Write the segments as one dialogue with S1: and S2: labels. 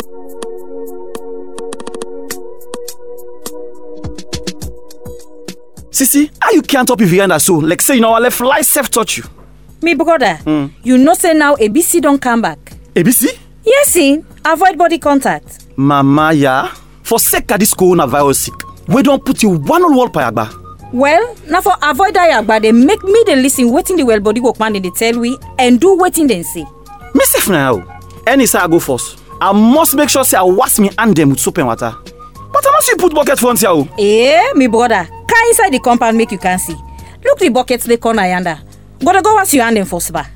S1: Sisi, how you can't up if you under so? Like say you know left fly self touch you.
S2: Me brother, you know say now ABC don come back.
S1: ABC?
S2: Yes, see, avoid body contact.
S1: Mama ya, for sake of this coronavirus sick, we don't put you one on wall payagba.
S2: Well, na for avoid that yagba dey make me dey lis ten wetin the well body workman dey dey tell we and do wetin dem say.
S1: Me safe now. Any say I go first. I must make sure say I wash me hand them with soap and water. But I must you put bucket front here. oh.
S2: Eh, me brother, come inside the compound make you can see. Look the bucket dey corner yonder. Go dey go wash your hand dem for spa.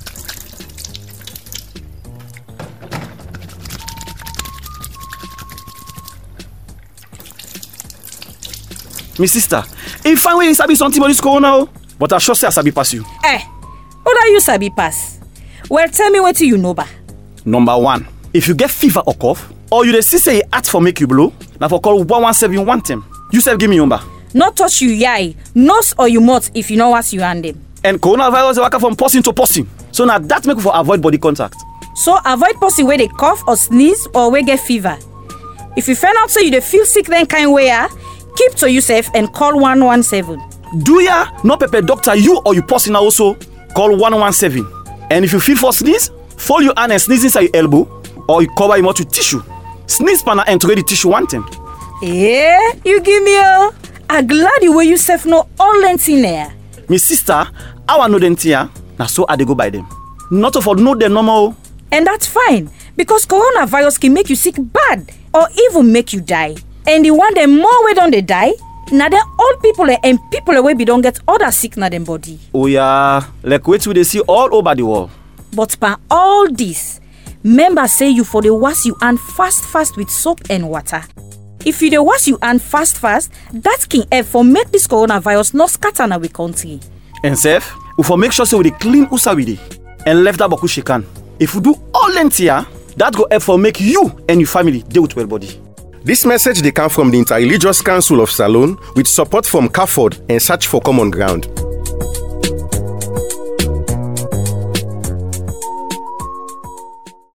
S1: Me sister, if find way you sabi something about this corona oh. But I sure say I sabi pass you.
S2: Eh, brother you sabi pass. Well, tell me wetin you know ba.
S1: Number one, if you get fever or cough, or you dey see say e hard for make you blow, na for call 117 one time. You sef give me number.
S2: No touch you yai, nose or you mouth if you no wash your hand dem.
S1: And coronavirus dey waka from person to person. So na that make we for avoid body contact.
S2: So avoid person wey dey cough or sneeze or wey get fever. If you find out say you dey feel sick then kind way ah, keep to yourself and call 117.
S1: Do ya no pepper doctor you or you person also call 117. And if you feel for sneeze, fold your hand and sneeze inside your elbow or you cover your mouth with tissue. Sneeze pana enter the tissue one time.
S2: Eh, you give me oh. I glad you wey you sef know all lentin there.
S1: Me sister, how I know them tia, na so I dey go by them. Not of all know them normal. oh.
S2: And that's fine because coronavirus can make you sick bad or even make you die. And the one dem more wey don dey die, na dem old people eh, and people wey be don get other sick na dem body.
S1: Oh yeah, like wetin we dey see all over the world.
S2: But by all this, remember say you for dey wash you hand fast fast with soap and water. If you dey wash you hand fast fast, that can help for make this coronavirus no scatter na we country.
S1: And sef, we for make sure say we dey clean usa we dey and left that boku shakan. If we do all them tia, that go help for make you and your family dey with well body.
S3: This message they come from the Interreligious Council of Salone with support from CAFOD and Search for Common Ground.